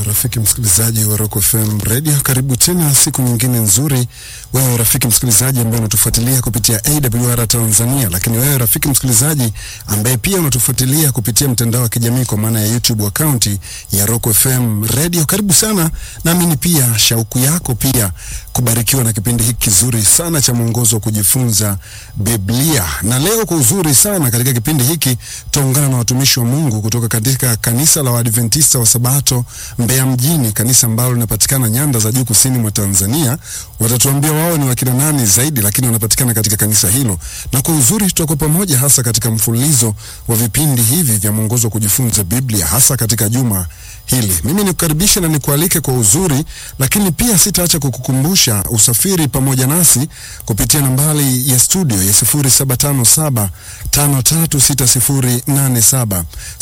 rafiki msikilizaji wa Rock FM Radio, karibu tena siku nyingine nzuri. Wewe rafiki msikilizaji ambaye unatufuatilia kupitia AWR Tanzania, lakini wewe rafiki msikilizaji ambaye pia unatufuatilia kupitia mtandao wa kijamii kwa maana ya YouTube account ya Rock FM Radio, karibu sana. Naamini pia shauku yako pia kubarikiwa na kipindi hiki kizuri sana cha mwongozo wa kujifunza Biblia. Na leo kwa uzuri sana katika kipindi hiki tutaungana na watumishi wa Mungu kutoka katika kanisa la Waadventista wa Sabato Mbeya mjini, kanisa ambalo linapatikana nyanda za juu kusini mwa Tanzania. Watatuambia wao ni wakina nani zaidi, lakini wanapatikana katika kanisa hilo, na kwa uzuri tutakuwa pamoja hasa katika mfululizo wa vipindi hivi vya mwongozo wa kujifunza Biblia, hasa katika juma hili. Mimi nikukaribishe na nikualike kwa uzuri, lakini pia sitaacha kukukumbusha usafiri pamoja nasi kupitia nambari ya studio ya 0757 536087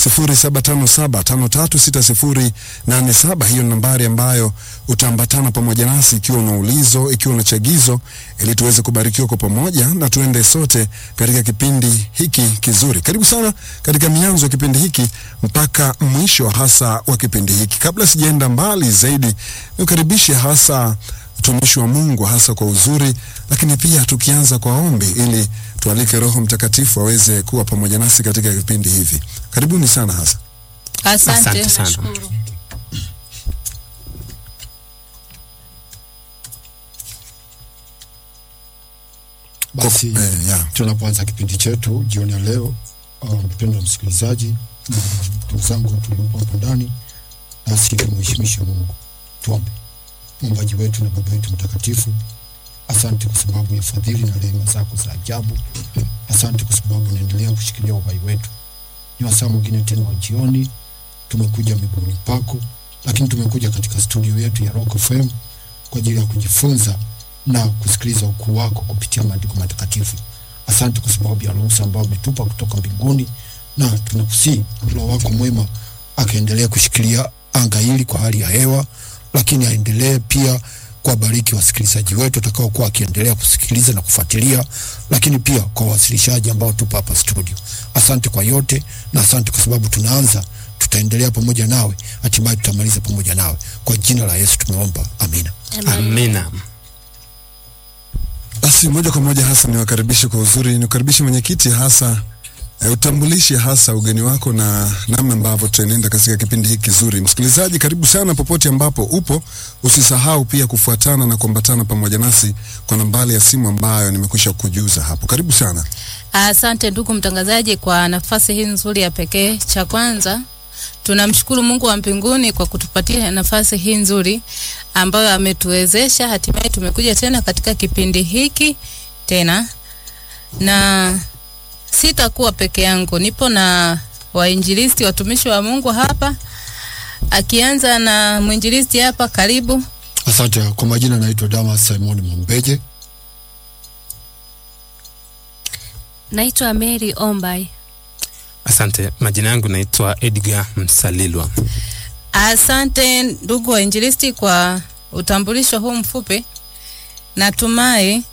0757 536087. Hiyo ni nambari ambayo utaambatana pamoja nasi ikiwa una ulizo, ikiwa una chagizo, ili tuweze kubarikiwa kwa pamoja na tuende sote katika kipindi hiki kizuri. Karibu sana katika mianzo ya kipindi hiki mpaka mwisho hasa wa kipindi hiki. Kabla sijaenda mbali zaidi, nikaribishe hasa utumishi wa Mungu hasa kwa uzuri, lakini pia tukianza kwa ombi ili tualike Roho Mtakatifu aweze kuwa pamoja nasi katika vipindi hivi. Karibuni sana hasa. Asante, Asante sana. nashukuru. Basi Eh, ya. tunapoanza kipindi chetu jioni ya leo, uh, mpendwa msikilizaji na ndugu zangu tuliopo hapo ndani, nasi tumheshimishe Mungu. Tuombe. Muumbaji wetu na Baba yetu mtakatifu, asante kwa sababu ya fadhili na rehema zako za ajabu. Asante kwa sababu unaendelea kushikilia uhai wetu. Ni wasaa mwingine tena wa jioni, tumekuja miguuni pako, lakini tumekuja katika studio yetu ya Rock FM kwa ajili ya kujifunza na kusikiliza ukuu wako kupitia maandiko matakatifu. Asante kwa sababu ya ruhusa ambayo umetupa kutoka mbinguni, na tunakusii Roho wako mwema akaendelea kushikilia anga hili kwa hali ya hewa, lakini aendelee pia kuwabariki wasikilizaji wetu watakaokuwa wakiendelea kusikiliza na kufuatilia, lakini pia kwa wawasilishaji ambao tupo hapa studio. Asante kwa yote, na asante kwa sababu tunaanza, tutaendelea pamoja nawe, hatimaye tutamaliza pamoja nawe. Kwa jina la Yesu tumeomba, amina. Amina. Basi moja kwa moja hasa niwakaribishe kwa uzuri, niwakaribishe mwenyekiti hasa e, utambulishe hasa ugeni wako na namna ambavyo tutaenenda katika kipindi hiki kizuri. Msikilizaji, karibu sana popote ambapo upo, usisahau pia kufuatana na kuambatana pamoja nasi kwa nambari ya simu ambayo nimekwisha kujuza hapo. Karibu sana. Asante ndugu mtangazaji kwa nafasi hii nzuri ya pekee. Cha kwanza tunamshukuru Mungu wa mbinguni kwa kutupatia nafasi hii nzuri ambayo ametuwezesha, hatimaye tumekuja tena katika kipindi hiki tena, na sitakuwa peke yangu, nipo na wainjilisti, watumishi wa Mungu hapa, akianza na mwinjilisti hapa. Karibu. Asante. Kwa majina naitwa Damas Simon Mwambeje. Naitwa Mary Ombai. Asante. Majina yangu naitwa Edgar Msalilwa. Asante ndugu wainjilisti kwa utambulisho huu mfupi. Natumai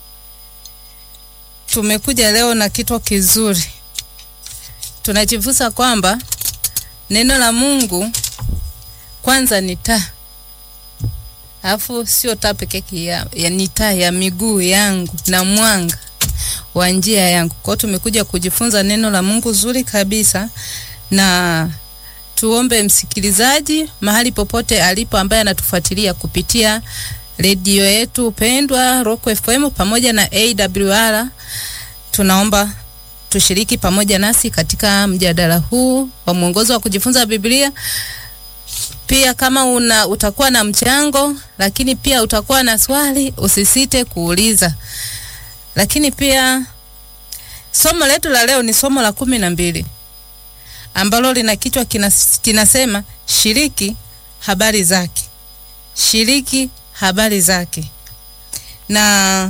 tumekuja leo na kitu kizuri. Tunajifunza kwamba neno la Mungu kwanza ni taa, alafu sio taa peke yake, ya, ya ni taa ya miguu yangu na mwanga wa njia yangu. Kwa hiyo tumekuja kujifunza neno la Mungu zuri kabisa na tuombe msikilizaji mahali popote alipo ambaye anatufuatilia kupitia redio yetu pendwa Rock FM pamoja na AWR, tunaomba tushiriki pamoja nasi katika mjadala huu wa mwongozo wa kujifunza Biblia. Pia kama una utakuwa na mchango, lakini pia utakuwa na swali, usisite kuuliza. Lakini pia somo letu la leo ni somo la kumi na mbili ambalo lina kichwa kinas, kinasema shiriki habari zake, shiriki habari zake. Na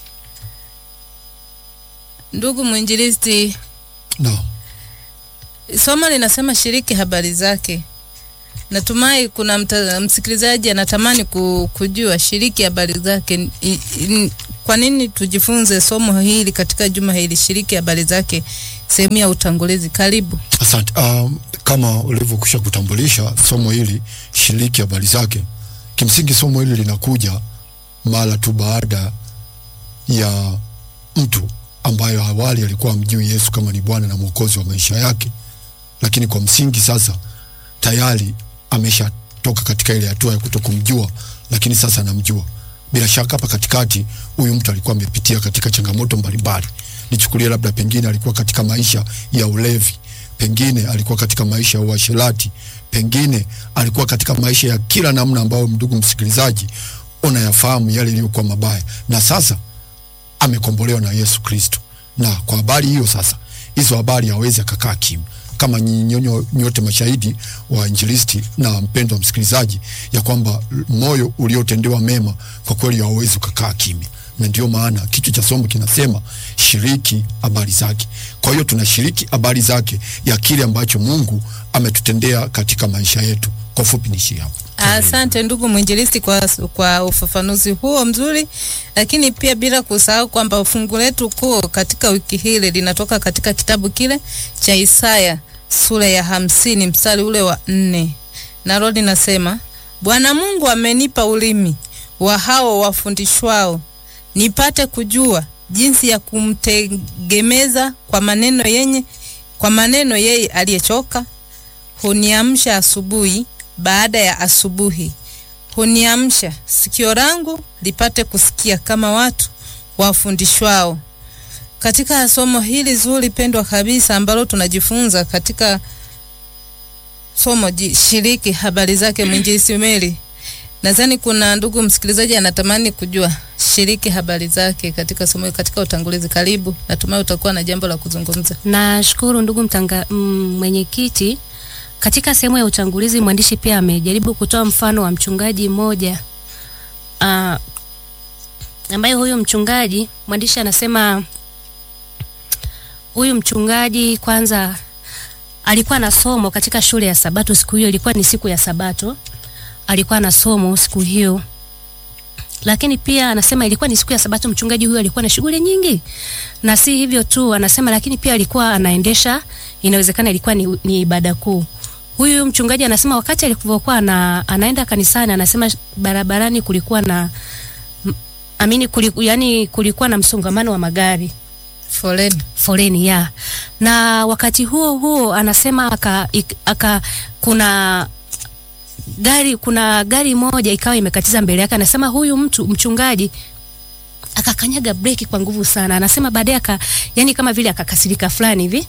ndugu mwinjilisti, No. somo linasema shiriki habari zake. Natumai kuna mta, msikilizaji anatamani ku, kujua shiriki habari zake. I- i- kwa nini tujifunze somo hili katika juma hili? Shiriki habari zake, sehemu ya utangulizi. Karibu. Asante. Um, kama ulivyokwisha kutambulisha somo hili, shiriki habari zake. Kimsingi somo hili linakuja mara tu baada ya mtu ambayo awali alikuwa amjui Yesu kama ni Bwana na Mwokozi wa maisha yake, lakini kwa msingi sasa tayari ameshatoka katika ile hatua ya kutokumjua, lakini sasa anamjua. Bila shaka hapa katikati huyu mtu alikuwa amepitia katika changamoto mbalimbali. Nichukulie labda pengine alikuwa katika maisha ya ulevi, pengine alikuwa katika maisha ya uasherati, pengine alikuwa katika maisha ya kila namna ambayo, ndugu msikilizaji, unayafahamu yale yaliyokuwa mabaya, na sasa amekombolewa na Yesu Kristo. Na kwa habari hiyo sasa, hizo habari hawezi akakaa kimya kama nyinyi nyote mashahidi wa injilisti na mpendo wa msikilizaji, ya kwamba moyo uliotendewa mema kwa kweli hauwezi ukakaa kimya, na ndio maana kichwa cha somo kinasema shiriki habari zake. Kwa hiyo tunashiriki habari zake ya kile ambacho Mungu ametutendea katika maisha yetu. Kwa fupi nishi hapo. Asante ndugu mwinjilisti kwa, kwa ufafanuzi huo mzuri, lakini pia bila kusahau kwamba fungu letu kuu katika wiki hili linatoka katika kitabu kile cha Isaya sura ya hamsini mstari ule wa nne nalo linasema, Bwana Mungu amenipa ulimi wa hao wafundishwao, nipate kujua jinsi ya kumtegemeza kwa maneno yenye kwa maneno yeye aliyechoka. Huniamsha asubuhi baada ya asubuhi, huniamsha sikio langu lipate kusikia kama watu wafundishwao. Katika somo hili zuri pendwa kabisa ambalo tunajifunza katika somo ji, shiriki habari zake mwinjilisti Mary, nadhani kuna ndugu msikilizaji anatamani kujua shiriki habari zake katika somo, katika utangulizi. Karibu, natumai utakuwa na jambo la kuzungumza. Nashukuru ndugu mtanga mm, mwenyekiti. Katika sehemu ya utangulizi mwandishi pia amejaribu kutoa mfano wa mchungaji mmoja uh, ambaye huyu mchungaji mwandishi anasema huyu mchungaji kwanza alikuwa na somo katika shule ya Sabato. Siku hiyo ilikuwa ni siku ya Sabato, alikuwa na somo siku hiyo, lakini pia anasema ilikuwa ni siku ya Sabato. Mchungaji huyu alikuwa na shughuli nyingi, na si hivyo tu, anasema lakini pia alikuwa anaendesha, inawezekana ilikuwa ni, ni ibada kuu. Huyu mchungaji anasema wakati alivyokuwa ana, anaenda kanisani, anasema barabarani kulikuwa na amini kuliku, yani kulikuwa na msongamano wa magari Foleni. foleni ya na wakati huo huo anasema aka, ik, aka kuna gari kuna gari moja ikawa imekatiza mbele yake. Anasema huyu mtu mchungaji akakanyaga breki kwa nguvu sana. Anasema baadaye aka yani kama vile akakasirika fulani hivi,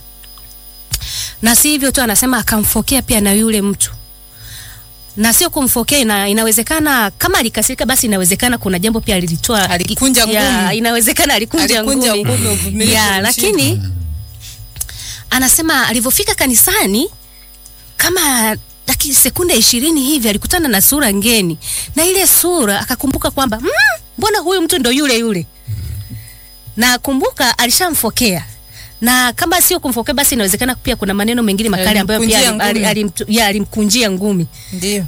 na si hivyo tu, anasema akamfokea pia na yule mtu na sio kumfokea ina, inawezekana kama alikasirika basi inawezekana kuna jambo pia alilitoa Alikunja ya, ngumi. inawezekana alikunja, Alikunja ngumi, ngumi, uvumilivu ya, ulimshinda. lakini anasema alivyofika kanisani kama dakika sekunde ishirini hivi alikutana na sura ngeni, na ile sura akakumbuka kwamba "Mm, mbona huyu mtu ndo yule yule, na kumbuka alishamfokea na kama sio kumfokea basi inawezekana pia kuna maneno mengine makali ambayo pia Alimkunjia alim- ngumi. alim- ya, alimkunjia ngumi Ndio.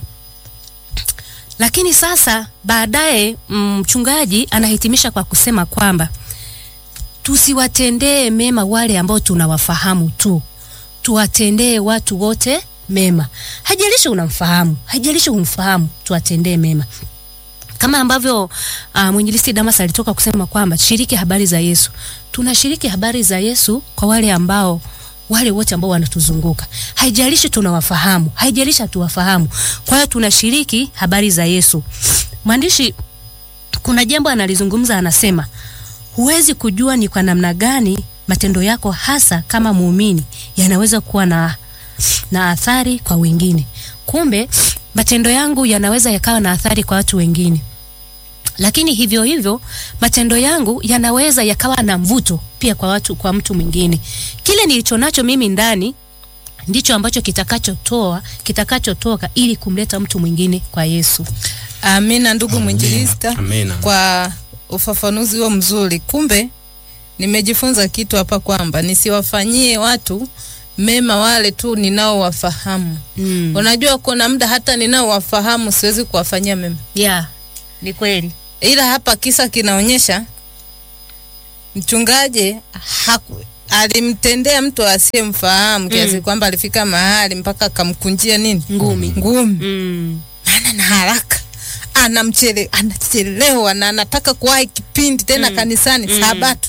lakini sasa baadaye mm, mchungaji anahitimisha kwa kusema kwamba tusiwatendee mema wale ambao tunawafahamu tu, tuwatendee watu wote mema. Haijalishi unamfahamu, haijalishi humfahamu, tuwatendee mema kama ambavyo uh, mwinjilisti Damas alitoka kusema kwamba shiriki habari za Yesu. Tunashiriki habari za Yesu kwa wale ambao wale wote ambao wanatuzunguka, haijalishi tunawafahamu, haijalishi hatuwafahamu. Kwa hiyo tunashiriki habari za Yesu. Mwandishi kuna jambo analizungumza, anasema huwezi kujua ni kwa namna gani matendo yako hasa kama muumini yanaweza kuwa na, na athari kwa wengine. Kumbe matendo yangu yanaweza yakawa na athari kwa watu wengine, lakini hivyo hivyo matendo yangu yanaweza yakawa na mvuto pia kwa watu, kwa mtu mwingine. Kile nilicho nacho mimi ndani ndicho ambacho kitakachotoa kitakachotoka ili kumleta mtu mwingine kwa Yesu. Amina ndugu mwinjilista Amina. kwa ufafanuzi huo mzuri. Kumbe nimejifunza kitu hapa kwamba nisiwafanyie watu mema wale tu ninaowafahamu. Mm. Unajua kuna muda hata ninaowafahamu siwezi kuwafanyia mema, Yeah, ni kweli. ila hapa kisa kinaonyesha mchungaji haku, alimtendea mtu asiyemfahamu kiasi kwamba alifika mahali mpaka akamkunjia nini Ngumi. ngumi Mm. maana na haraka anamchele anachelewa na anataka kuwahi kipindi tena kanisani sabato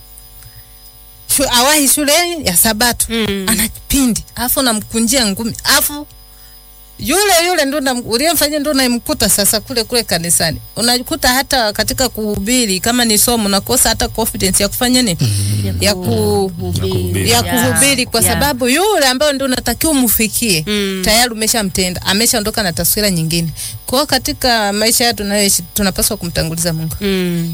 Shu, awahi shule ya sabato Mm. ana kipindi alafu namkunjia ngumi alafu yule yule ndo na- uliyemfanyia ndo unayemkuta sasa kule kule kanisani unakuta hata katika kuhubiri kama ni somo unakosa hata confidence ya kufanya nini ya ku kuhubiri. ya Yeah. kuhubiri kwa Yeah. sababu yule ambayo ndio unatakiwa umfikie Mm. tayari umeshamtenda ameshaondoka na taswira nyingine kwa hiyo katika maisha yetu tunayoishi tunapaswa kumtanguliza Mungu Mm.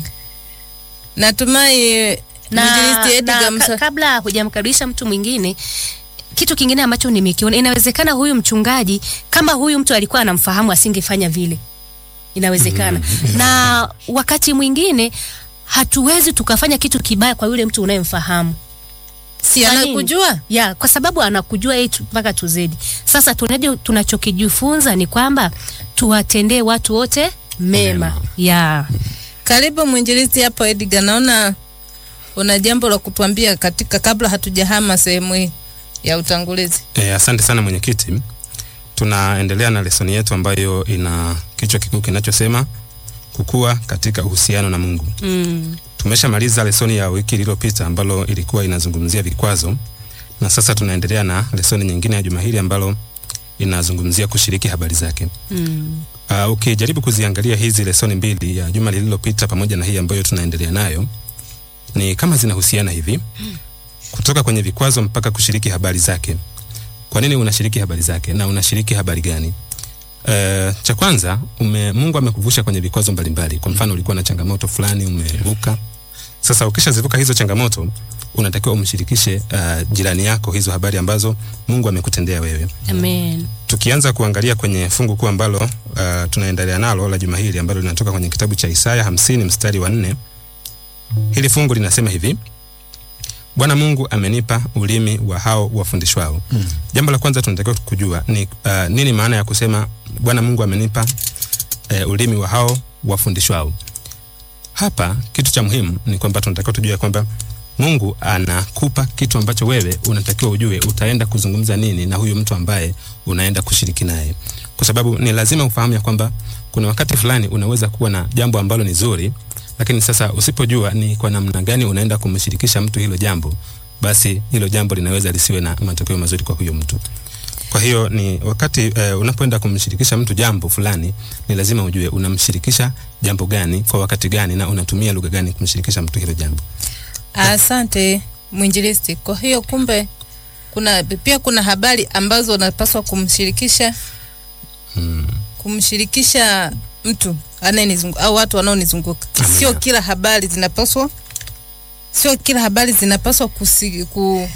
natumai na, mwinjilisti Edgar na Msa- ka, kabla hujamkaribisha mtu mwingine kitu kingine ambacho nimekiona inawezekana huyu mchungaji kama huyu mtu alikuwa anamfahamu asingefanya vile inawezekana na wakati mwingine hatuwezi tukafanya kitu kibaya kwa yule mtu unayemfahamu si Kwa nini? anakujua ya kwa sababu anakujua yeye tu- mpaka tuzedi sasa tunaje tunachokijifunza ni kwamba tuwatendee watu wote mema ya karibu mwinjilisti hapo Edgar naona una jambo la kutuambia katika kabla hatujahama sehemu hii ya utangulizi E, asante sana mwenyekiti. Tunaendelea na lesoni yetu ambayo ina kichwa kikuu kinachosema kukua katika uhusiano na Mungu. mm, Tumeshamaliza lesoni ya wiki iliyopita ambalo ilikuwa inazungumzia vikwazo, na sasa tunaendelea na lesoni nyingine ya juma hili ambalo inazungumzia kushiriki habari zake. mm, Uh, ukijaribu kuziangalia hizi lesoni mbili ya juma lililopita pamoja na hii ambayo tunaendelea nayo ni kama zinahusiana hivi kutoka kwenye vikwazo mpaka kushiriki habari zake. Kwa nini unashiriki habari zake na unashiriki habari gani? Uh, cha kwanza ume, Mungu amekuvusha kwenye vikwazo mbalimbali. Kwa mfano ulikuwa na changamoto fulani umevuka. Sasa ukishazivuka hizo changamoto unatakiwa umshirikishe uh, jirani yako hizo habari ambazo Mungu amekutendea wewe amen tukianza kuangalia kwenye fungu kuu ambalo uh, tunaendelea nalo la juma hili ambalo linatoka kwenye kitabu cha Isaya hamsini mstari wa nne. Hili fungu linasema hivi: Bwana Mungu amenipa ulimi wa hao wafundishwao. Mm. Jambo la kwanza tunatakiwa kujua ni uh, nini maana ya kusema Bwana Mungu amenipa uh, ulimi wa hao wafundishwao. Hapa kitu cha muhimu ni kwamba tunatakiwa tujue kwamba Mungu anakupa kitu ambacho wewe unatakiwa ujue utaenda kuzungumza nini na huyu mtu ambaye unaenda kushiriki naye, kwa sababu ni lazima ufahamu ya kwamba kuna wakati fulani unaweza kuwa na jambo ambalo ni zuri, lakini sasa usipojua ni kwa namna gani unaenda kumshirikisha mtu hilo jambo, basi hilo jambo linaweza lisiwe na matokeo mazuri kwa huyo mtu. Kwa hiyo ni wakati eh, unapoenda kumshirikisha mtu jambo fulani, ni lazima ujue unamshirikisha jambo gani kwa wakati gani na unatumia lugha gani kumshirikisha mtu hilo jambo. Asante mwinjilisti. Kwa hiyo kumbe kuna pia kuna habari ambazo unapaswa kumshirikisha Mm. kumshirikisha mtu anayenizunguka au watu wanaonizunguka. Amina. Sio kila habari zinapaswa sio kila habari zinapaswa kusi, ku,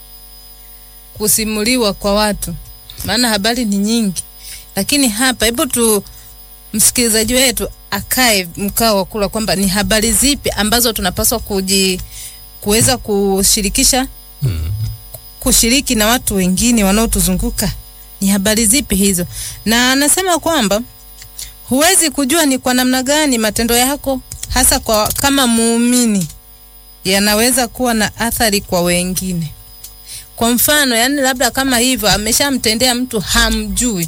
kusimuliwa kwa watu, maana habari ni nyingi, lakini hapa, hebu tu msikilizaji wetu akae mkao wa kula kwamba ni habari zipi ambazo tunapaswa kuji kuweza kushirikisha Mm. kushiriki na watu wengine wanaotuzunguka ni habari zipi hizo na anasema kwamba huwezi kujua ni kwa namna gani matendo yako hasa kwa kama muumini yanaweza kuwa na athari kwa wengine kwa mfano yani labda kama hivyo ameshamtendea mtu hamjui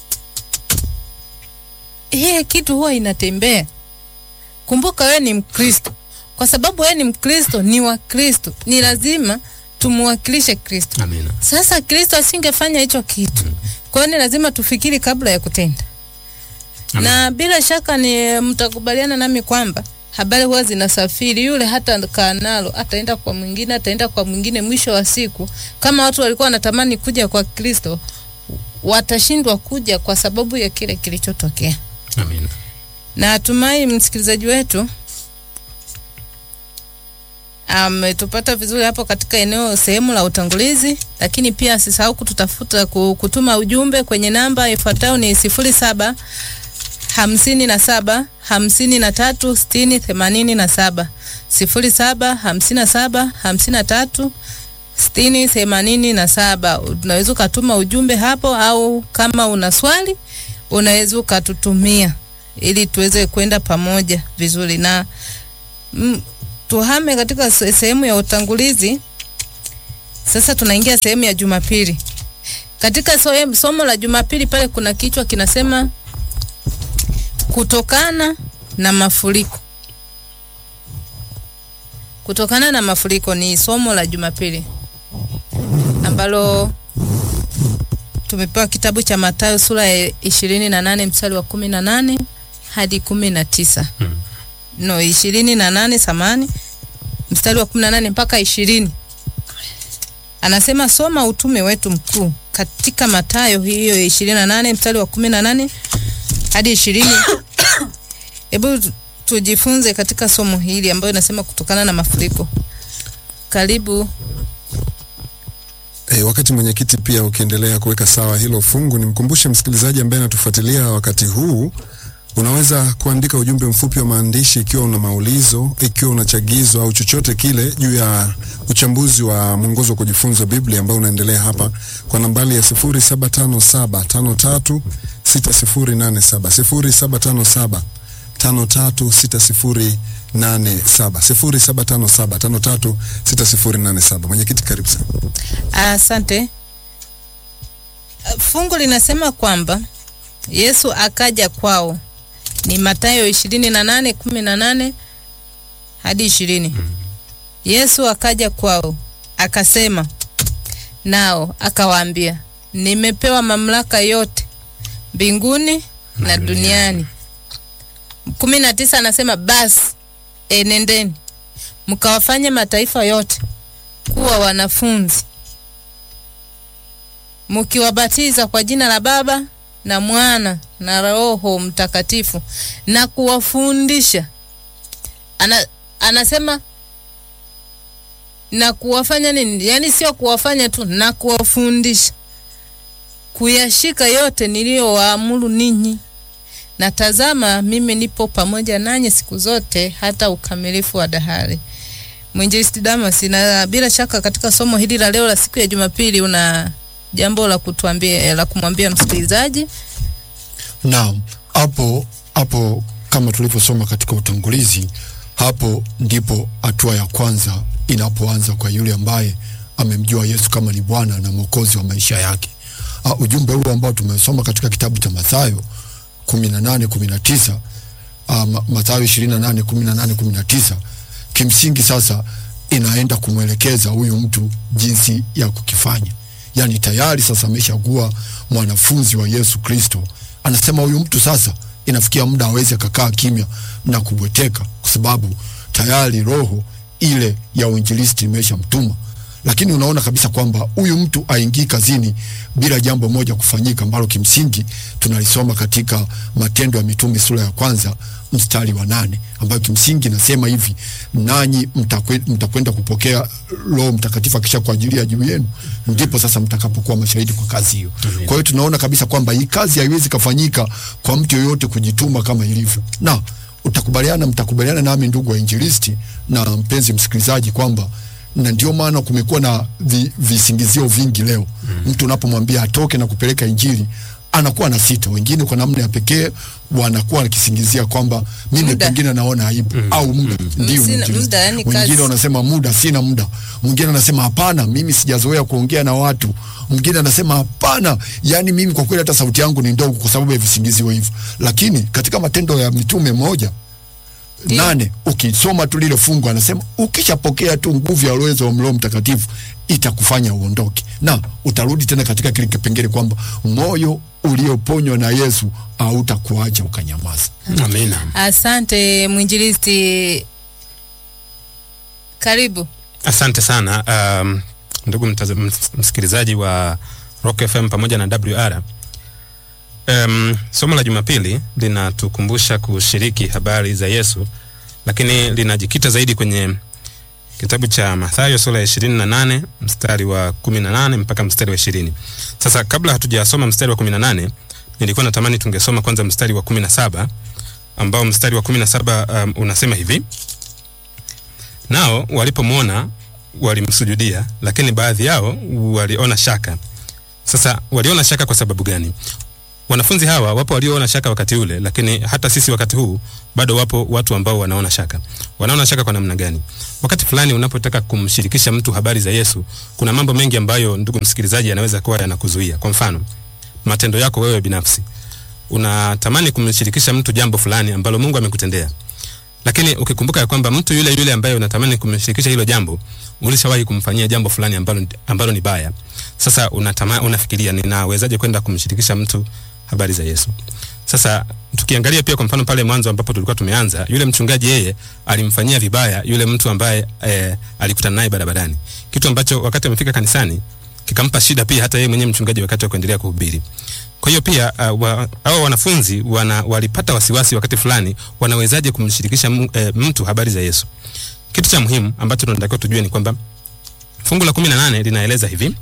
hiye kitu huwa inatembea kumbuka wewe ni mkristo kwa sababu wewe ni mkristo ni wa kristo ni lazima tumwakilishe kristo Amina. sasa kristo asingefanya hicho kitu kwa hiyo ni lazima tufikiri kabla ya kutenda Amen. na bila shaka ni mtakubaliana nami kwamba habari huwa zinasafiri yule hata kaa nalo ataenda kwa mwingine ataenda kwa mwingine mwisho wa siku kama watu walikuwa wanatamani kuja kwa kristo watashindwa kuja kwa sababu ya kile kilichotokea Amina. Natumai msikilizaji wetu ametupata vizuri hapo katika eneo sehemu la utangulizi, lakini pia asisahau kututafuta ku- kutuma ujumbe kwenye namba ifuatayo ni sifuri saba hamsini na saba hamsini na tatu sitini themanini na saba sifuri saba hamsini na saba hamsini na tatu sitini themanini na saba. Unaweza ukatuma ujumbe hapo, au kama una swali unaweza ukatutumia ili tuweze kwenda pamoja vizuri na mm, tuhame katika se- sehemu ya utangulizi. Sasa tunaingia sehemu ya Jumapili. Katika soe- somo la Jumapili pale kuna kichwa kinasema kutokana na mafuriko. Kutokana na mafuriko ni somo la Jumapili ambalo tumepewa kitabu cha Mathayo sura ya ishirini na nane mstari wa kumi na nane hadi kumi na tisa no ishirini na nane samani mstari wa kumi na nane mpaka ishirini anasema soma utume wetu mkuu katika Mathayo hiyo ya ishirini na nane mstari wa kumi na nane hadi ishirini hebu tu- tujifunze katika somo hili ambayo inasema kutokana na mafuriko karibu E, wakati mwenyekiti pia ukiendelea kuweka sawa hilo fungu, nimkumbushe msikilizaji ambaye anatufuatilia wakati huu, unaweza kuandika ujumbe mfupi wa maandishi ikiwa una maulizo, ikiwa una chagizo au chochote kile juu ya uchambuzi wa mwongozo wa kujifunza Biblia ambao unaendelea hapa kwa nambari ya 0757536087 0757 536087 0757 536087. Mwenyekiti, karibu sana. Asante. Fungu linasema kwamba Yesu akaja kwao, ni Mathayo ishirini na nane kumi na nane hadi ishirini. Yesu akaja kwao akasema nao akawaambia, nimepewa mamlaka yote mbinguni na duniani. kumi na tisa anasema basi enendeni mkawafanye mataifa yote kuwa wanafunzi mkiwabatiza kwa jina la Baba na Mwana na Roho Mtakatifu na kuwafundisha. Ana, anasema na kuwafanya nini? Yaani sio kuwafanya tu, na kuwafundisha kuyashika yote niliyowaamuru ninyi, na tazama, mimi nipo pamoja nanyi siku zote hata ukamilifu wa dahari. Mwinjilisti Damas, na bila shaka katika somo hili la leo la siku ya Jumapili una jambo la kutuambia la kumwambia msikilizaji. Naam, hapo hapo kama tulivyosoma katika utangulizi, hapo ndipo hatua ya kwanza inapoanza kwa yule ambaye amemjua Yesu kama ni Bwana na Mwokozi wa maisha yake. Uh, ujumbe huu ambao tumesoma katika kitabu cha Mathayo 18 19 uh, Ma- Mathayo 28 18 19 kimsingi sasa inaenda kumwelekeza huyu mtu jinsi ya kukifanya. Yaani tayari sasa ameshakuwa mwanafunzi wa Yesu Kristo. Anasema huyu mtu sasa inafikia muda aweze akakaa kimya na kubweteka, kwa sababu tayari roho ile ya uinjilisti imeshamtuma. Lakini unaona kabisa kwamba huyu mtu aingii kazini bila jambo moja kufanyika, ambalo kimsingi tunalisoma katika Matendo ya Mitume sura ya kwanza mstari wa nane ambayo kimsingi nasema hivi, nanyi mtakwe- mtakwenda kupokea Roho Mtakatifu akisha kuajilia juu yenu, ndipo sasa mtakapokuwa mashahidi kwa kazi hiyo. Kwa hiyo tunaona kabisa kwamba hii kazi haiwezi kafanyika kwa mtu yoyote kujituma kama ilivyo, na utakubaliana, mtakubaliana nami ndugu wa injilisti na mpenzi msikilizaji kwamba na ndio maana kumekuwa na vi, visingizio vingi leo. Mtu unapomwambia atoke na kupeleka injili anakuwa na sita. Wengine kwa namna ya pekee wanakuwa wakisingizia kwamba mimi Muda. pengine naona aibu au muda ndio Sina mwinjilisti. muda, yani Wengine kazi. wanasema muda, sina muda. Mwingine anasema hapana, mimi sijazoea kuongea na watu. Mwingine anasema hapana, yani mimi kwa kweli hata sauti yangu ni ndogo, kwa sababu ya visingizio hivyo. Lakini katika Matendo ya Mitume moja Ndio. nane ukisoma tu lile fungu anasema ukishapokea tu nguvu ya uwezo wa Roho Mtakatifu itakufanya uondoke, na utarudi tena katika kile kipengele kwamba moyo ulioponywa na Yesu hautakuacha ukanyamaza. Amina. Asante mwinjilisti, karibu. Asante sana um, ndugu mtaza- ms- msikilizaji wa Rock FM pamoja na WR. Um, somo la Jumapili linatukumbusha kushiriki habari za Yesu, lakini linajikita zaidi kwenye kitabu cha Mathayo sura ya ishirini na nane mstari wa kumi na nane mpaka mstari wa ishirini. Sasa kabla hatujasoma mstari wa kumi na nane nilikuwa natamani tungesoma kwanza mstari wa kumi na saba ambao mstari wa kumi na saba um, unasema hivi Nao walipomwona walimsujudia, lakini baadhi yao waliona shaka. Sasa waliona shaka kwa sababu gani? wanafunzi hawa wapo walioona shaka wakati ule, lakini hata sisi wakati huu bado wapo watu ambao wanaona shaka. Wanaona shaka kwa namna gani? Wakati fulani unapotaka kumshirikisha mtu habari za Yesu, kuna mambo mengi ambayo, ndugu msikilizaji, yanaweza kuwa yanakuzuia. Kwa mfano, matendo yako wewe binafsi, unatamani kumshirikisha mtu jambo fulani ambalo Mungu amekutendea lakini ukikumbuka ya kwamba mtu yule yule ambaye unatamani kumshirikisha hilo jambo ulishawahi kumfanyia jambo fulani ambalo, ambalo ni baya. Sasa unatama, unafikiria ninawezaje kwenda kumshirikisha mtu habari za Yesu? Sasa tukiangalia pia kwa mfano pale mwanzo ambapo tulikuwa tumeanza, yule mchungaji yeye alimfanyia vibaya yule mtu ambaye eh, alikutana naye barabarani, kitu ambacho wakati amefika kanisani kikampa shida pia hata yeye mwenyewe mchungaji wakati wa kuendelea kuhubiri. Kwa hiyo pia uh, wa, hao wanafunzi wana, walipata wasiwasi wakati fulani, wanawezaje kumshirikisha mu, eh, mtu habari za Yesu. Kitu cha muhimu ambacho tunatakiwa tujue ni kwamba fungu la kumi na nane linaeleza hivi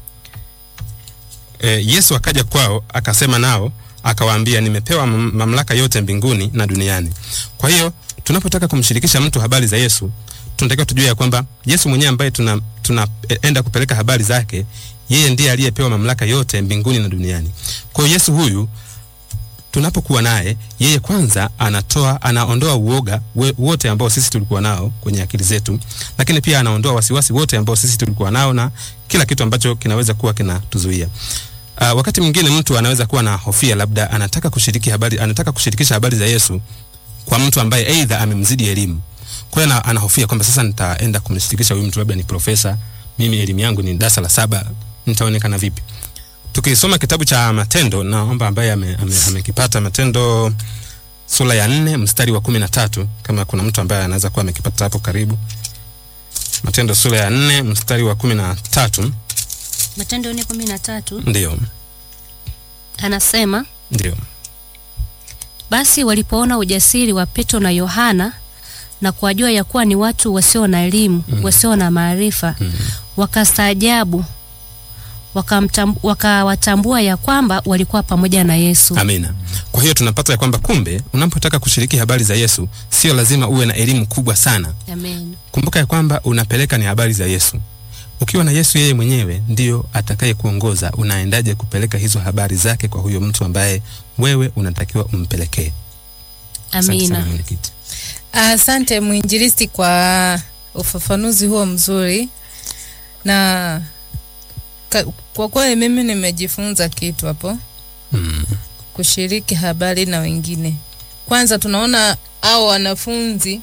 eh, Yesu akaja kwao akasema nao akawaambia, nimepewa mam- mamlaka yote mbinguni na duniani. Kwa hiyo tunapotaka kumshirikisha mtu habari za Yesu tunatakiwa tujue ya kwamba Yesu mwenyewe ambaye tuna tunaenda kupeleka habari zake, yeye ndiye aliyepewa mamlaka yote mbinguni na duniani. Kwa hiyo Yesu huyu tunapokuwa naye, yeye kwanza anatoa anaondoa uoga we, wote ambao sisi tulikuwa nao kwenye akili zetu, lakini pia anaondoa wasiwasi wote ambao sisi tulikuwa nao na kila kitu ambacho kinaweza kuwa kinatuzuia. Uh, wakati mwingine mtu anaweza kuwa na hofia, labda anataka kushiriki habari, anataka kushirikisha habari za Yesu kwa mtu ambaye aidha amemzidi elimu. Kwa hiyo ana- anahofia kwamba sasa nitaenda kumshirikisha huyu mtu, labda ni profesa, mimi elimu yangu ni darasa la saba, nitaonekana vipi? Tukisoma kitabu cha Matendo, naomba ambaye amekipata ame, amekipata Matendo sura ya nne mstari wa kumi na tatu kama kuna mtu ambaye anaweza kuwa amekipata hapo karibu. Matendo sura ya nne mstari wa kumi na tatu Matendo nne kumi na tatu ndio anasema ndio basi walipoona ujasiri wa Petro na Yohana na kuwajua ya kuwa ni watu wasio na elimu Mm. wasio na maarifa Mm. wakastaajabu wakamtam- wakawatambua ya kwamba walikuwa pamoja na Yesu. Amina. Kwa hiyo tunapata ya kwamba kumbe unapotaka kushiriki habari za Yesu sio lazima uwe na elimu kubwa sana. Amen. Kumbuka ya kwamba unapeleka ni habari za Yesu. Ukiwa na Yesu yeye mwenyewe ndio atakaye kuongoza unaendaje kupeleka hizo habari zake kwa huyo mtu ambaye wewe unatakiwa umpelekee. Asante Amina. sana mwenyekiti. Asante mwinjilisti kwa ufafanuzi huo mzuri, na ka, kwa kweli mimi nimejifunza kitu hapo, Mm. kushiriki habari na wengine. Kwanza tunaona hao wanafunzi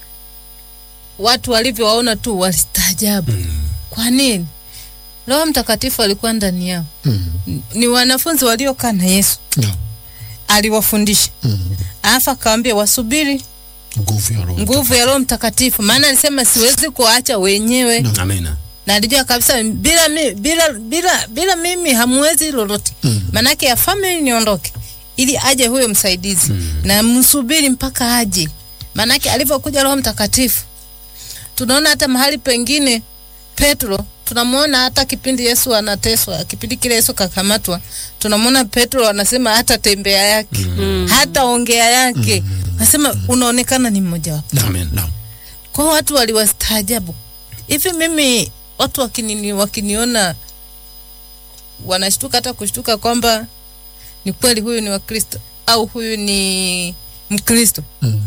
watu walivyowaona tu walistaajabu. Mm. Kwa nini? Roho Mtakatifu alikuwa ndani yao. Mm. Ni wanafunzi waliokaa na Yesu, Naam. aliwafundisha Mm. alafu akawaambia wasubiri Nguvu ya Roho nguvu ya Roho Mtakatifu, maana alisema siwezi kuacha wenyewe Naam. Amina. na alijua kabisa bila, mi, bila, bila, bila mimi hamwezi lolote Mm. manake afame niondoke ili aje huyo msaidizi Mm. na msubiri mpaka aje manake alivyokuja roho mtakatifu tunaona hata mahali pengine petro tunamwona hata kipindi yesu anateswa kipindi kile yesu kakamatwa tunamwona petro anasema hata tembea yake Mm. hata ongea yake anasema unaonekana ni mmoja wapo Naam. Amen. Naam. kwa hiyo watu waliwastaajabu hivi mimi watu wakinini, wakiniona wanashtuka hata kushtuka kwamba ni kweli huyu ni wakristo au huyu ni mkristo Mm.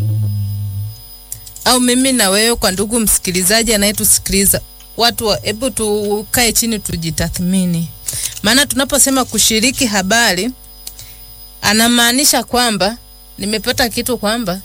au mimi na wewe kwa ndugu msikilizaji anayetusikiliza watu wa- hebu tukae chini tujitathmini maana tunaposema kushiriki habari anamaanisha kwamba nimepata kitu kwamba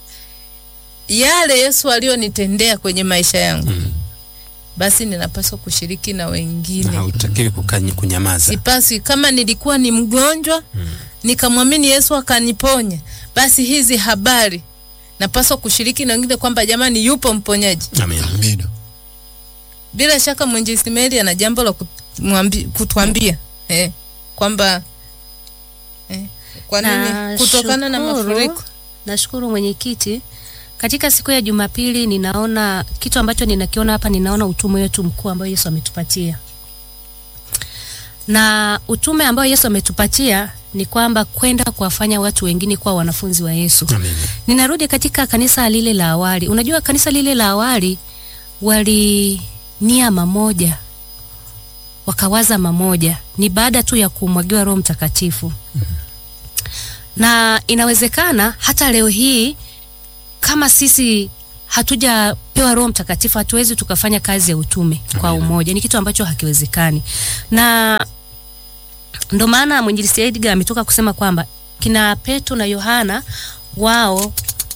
yale yesu aliyonitendea kwenye maisha yangu Mm. basi ninapaswa kushiriki na wengine Na hautakiwi kukanyi kunyamaza. sipaswi kama nilikuwa ni mgonjwa nikamwamini yesu akaniponya basi hizi habari napaswa kushiriki na wengine kwamba jamani yupo mponyaji Amina. Amina. bila shaka mwinjilisti Mary ana jambo la kumwambi- kutuambia eh, kwamba eh, kwa nini kutokana na Nashukuru. mafuriko Nashukuru mwenyekiti. Katika siku ya Jumapili ninaona kitu ambacho ninakiona hapa, ninaona utume wetu mkuu ambao Yesu ametupatia, na utume ambao Yesu ametupatia ni kwamba kwenda kuwafanya watu wengine kuwa wanafunzi wa Yesu. Amina. Ninarudi katika kanisa lile la awali. Unajua kanisa lile la awali wali nia mamoja, wakawaza mamoja, ni baada tu ya kumwagiwa Roho Mtakatifu. na inawezekana hata leo hii kama sisi hatujapewa Roho Mtakatifu hatuwezi tukafanya kazi ya utume kwa Amina. umoja. Ni kitu ambacho hakiwezekani, na ndo maana mwinjilisti Edgar ametoka kusema kwamba kina Petro na Yohana wao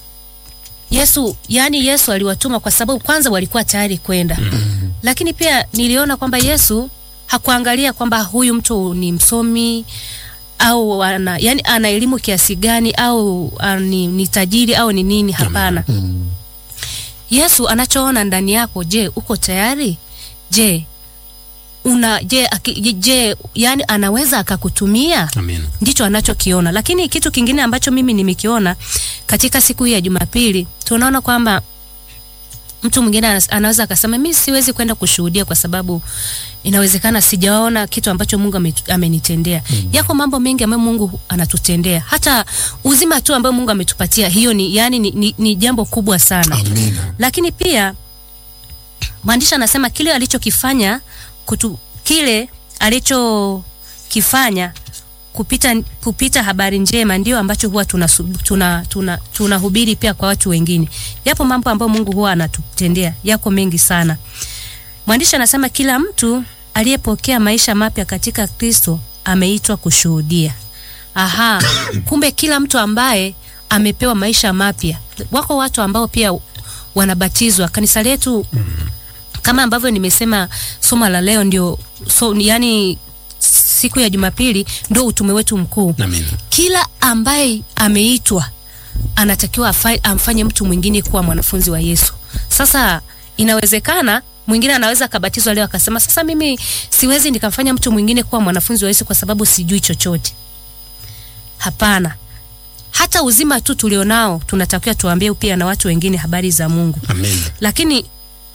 Yesu, yani Yesu aliwatuma kwa sababu kwanza walikuwa tayari kwenda mm. Lakini pia niliona kwamba Yesu hakuangalia kwamba huyu mtu ni msomi au ana, yani ana elimu kiasi gani au a, ni, ni tajiri au ni nini. Hapana. Mm. Yesu anachoona ndani yako, je, uko tayari? Je, una je, aki, je, je yani anaweza akakutumia? Amina. ndicho anachokiona. Lakini kitu kingine ambacho mimi nimekiona katika siku hii ya Jumapili, tunaona kwamba mtu mwingine anas- anaweza akasema mimi siwezi kwenda kushuhudia kwa sababu inawezekana sijaona kitu ambacho Mungu ametu- amenitendea. Mm. Yako mambo mengi ambayo Mungu anatutendea, hata uzima tu ambao Mungu ametupatia, hiyo ni yani ni, ni, ni jambo kubwa sana Amina. lakini pia mwandishi anasema kile alichokifanya kutu, kile alichokifanya kupita, kupita habari njema ndio ambacho huwa tunahubiri tuna, tuna, tunahubiri pia kwa watu wengine. Yapo mambo ambayo Mungu huwa anatutendea, yako mengi sana. Mwandishi anasema kila mtu aliyepokea maisha mapya katika Kristo ameitwa kushuhudia. Aha, kumbe kila mtu ambaye amepewa maisha mapya, wako watu ambao pia wanabatizwa. Kanisa letu kama ambavyo nimesema, somo la leo ndio so, yani siku ya Jumapili ndio utume wetu mkuu. Amina. Kila ambaye ameitwa anatakiwa afa- amfanye mtu mwingine kuwa mwanafunzi wa Yesu. Sasa inawezekana mwingine anaweza akabatizwa leo akasema, sasa mimi siwezi nikamfanya mtu mwingine kuwa mwanafunzi wa Yesu kwa sababu sijui chochote. Hapana, hata uzima tu tulionao tunatakiwa tuambie pia na watu wengine habari za Mungu. Amina. Lakini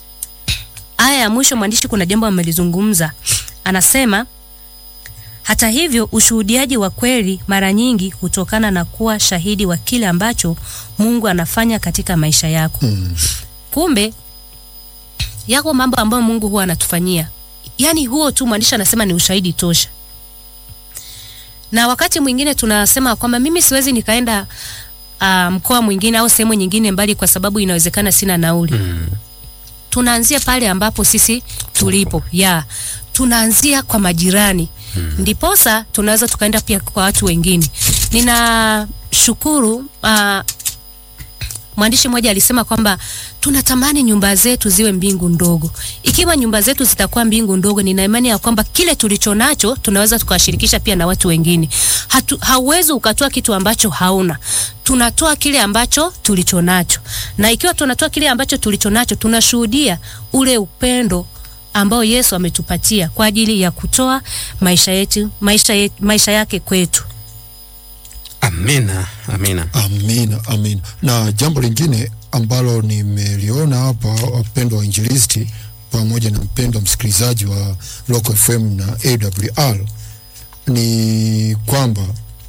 aya ya mwisho mwandishi kuna jambo amelizungumza, anasema hata hivyo ushuhudiaji wa kweli mara nyingi hutokana na kuwa shahidi wa kile ambacho Mungu anafanya katika maisha yako. Mm. Kumbe yako mambo ambayo Mungu huwa anatufanyia, yaani huo tu mwandishi anasema ni ushahidi tosha. Na wakati mwingine tunasema kwamba mimi siwezi nikaenda uh, mkoa mwingine au sehemu nyingine mbali kwa sababu inawezekana sina nauli Mm. tunaanzia pale ambapo sisi tulipo ya tunaanzia kwa majirani hmm. ndiposa tunaweza tukaenda pia kwa watu wengine ninashukuru uh, mwandishi mmoja alisema kwamba tunatamani nyumba zetu ziwe mbingu ndogo ikiwa nyumba zetu zitakuwa mbingu ndogo nina imani ya kwamba kile tulicho nacho tunaweza tukawashirikisha pia na watu wengine Hatu, hauwezi ukatoa kitu ambacho hauna tunatoa kile ambacho tulicho nacho na ikiwa tunatoa kile ambacho tulicho nacho tunashuhudia ule upendo ambao Yesu ametupatia kwa ajili ya kutoa maisha yetu maisha, yetu, maisha yake kwetu Amina. Amina. Amina, amina. Na jambo lingine ambalo nimeliona hapa, wapendwa wainjilisti pamoja na mpendwa msikilizaji wa Local FM na AWR ni kwamba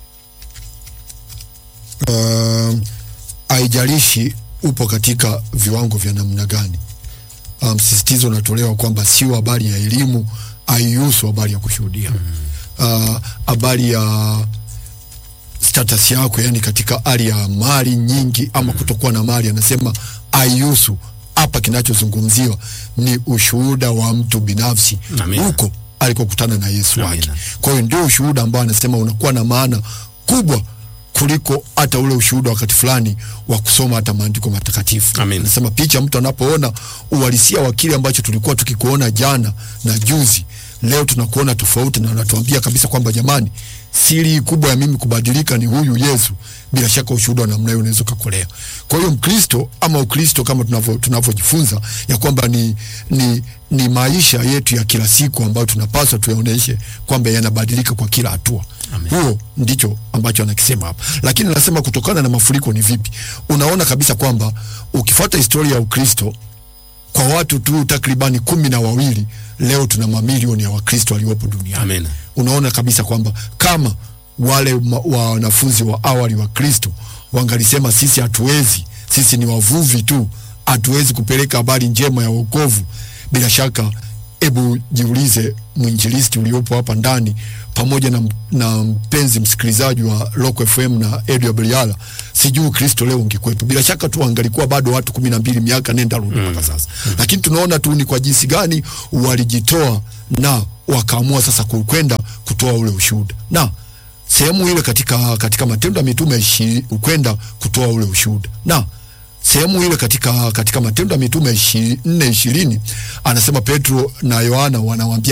um, haijalishi upo katika viwango vya namna gani, uh, msisitizo unatolewa kwamba sio habari ya elimu, haihusu habari ya kushuhudia uh, habari ya status yako, yani katika hali ya mali nyingi ama kutokuwa na mali, anasema haihusu hapa. Kinachozungumziwa ni ushuhuda wa mtu binafsi Amina. huko alikokutana na Yesu wake. Amina. Kwa hiyo ndio ushuhuda ambao anasema unakuwa na maana kubwa kuliko hata ule ushuhuda wakati fulani wa kusoma hata maandiko matakatifu. Amina. Anasema picha mtu anapoona uhalisia wa kile ambacho tulikuwa tukikuona jana na juzi, leo tunakuona tofauti, na anatuambia kabisa kwamba jamani, siri kubwa ya mimi kubadilika ni huyu Yesu. Bila shaka ushuhuda wa namna hiyo unaweza kukolea. Kwa hiyo Mkristo ama Ukristo kama tunavyo tunavyojifunza ya kwamba ni, ni, ni maisha yetu ya kila siku ambayo tunapaswa tuyaoneshe kwamba yanabadilika kwa kila hatua. Amen. Huo ndicho ambacho anakisema hapa, lakini anasema kutokana na mafuriko ni vipi? Unaona kabisa kwamba ukifuata historia ya Ukristo kwa watu tu takribani kumi na wawili leo tuna mamilioni ya Wakristo waliopo duniani. Amina. Unaona kabisa kwamba kama wale ma- wa wanafunzi wa awali wa Kristo wangalisema sisi hatuwezi, sisi ni wavuvi tu, hatuwezi kupeleka habari njema ya wokovu, bila shaka hebu jiulize mwinjilisti uliopo hapa ndani pamoja na, na mpenzi msikilizaji wa Rock FM na AWR, sijui Kristo leo ungekuwepo. Bila shaka tu angalikuwa bado watu kumi na mbili miaka nenda rudi mpaka sasa, lakini tunaona tu ni kwa jinsi gani walijitoa na wakaamua sasa ku- kwenda kutoa ule ushuhuda na sehemu ile katika, katika Matendo ya Mitume ishi- kwenda kutoa ule ushuhuda na sehemu ile katika, katika Matendo ya Mitume ishi- nne ishirini anasema Petro na Yohana wanawaambia